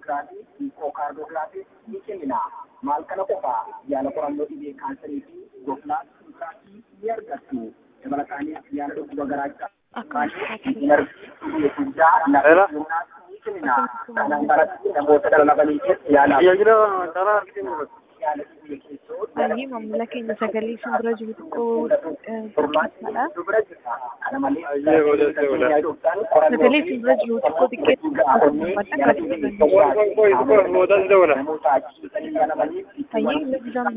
maamoograafii iikookaardoogiraafii ni kennina maal kana qofaa yaala qorannoo dhibee kaansarii fi goofnaa suukaasii ni argattu dabalataanis yaala dhukkuba garaachaa namoota dhalabaniitiif yaala Baay'ee maamila keenya sagalee isin bira jiru xiqqoo xiqqeessadha. Sagalee isin bira jiru xiqqoo xiqqeessadha. Baay'ee